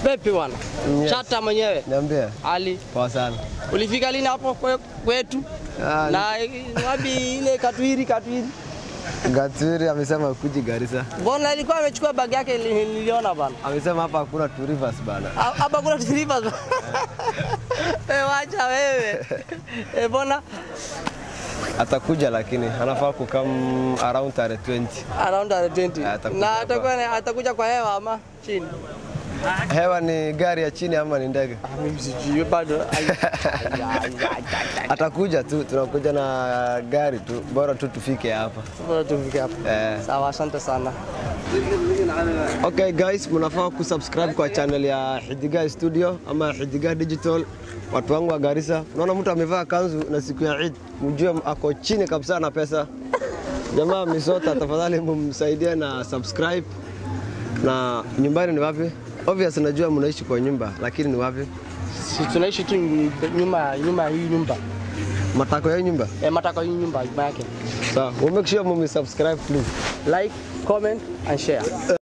Vipi bwana? Yes. Chata mwenyewe. Niambie. Ali, Poa sana. ulifika lini hapo kwe- kwetu? Ah, Na eh, wapi ile Katwiri Katwiri? Gatwiri amesema kuji Garissa. Mbona alikuwa amechukua bag yake li- niliona bana. Amesema hapa hakuna two rivers bana. Ha- Hapa kuna rivers. Eh, wacha wewe. Eh, mbona Atakuja lakini anafaa kukam around tarehe 20. around the 20. Atakuja Na hapa. atakuwa atakuja kwa hewa ama chini? Hewa ni gari ya chini ama ni ndege? Ah, Mimi sijui bado. Ai, ai, ai, ai, ai. Atakuja tu, tunakuja na gari tu, bora tu tufike hapa. Bora tufike hapo. Eh. Sawa, asante sana. Okay guys, mnafaa kusubscribe kwa channel ya Hidiga Studio ama Hidiga Digital. Watu wangu wa Garissa, unaona mtu amevaa kanzu na siku ya Eid, mjue ako chini kabisa na pesa. Jamaa Misota, tafadhali mumsaidie na subscribe. Na nyumbani ni wapi? Obvious najua mnaishi kwa nyumba, lakini ni wapi? Si tunaishi tu nyuma nyuma ya hii nyumba. Matako ya nyumba. Eh, mataka hii nyumba nyuma yake. Sawa, so, make sure mumsubscribe please. Like, comment and share.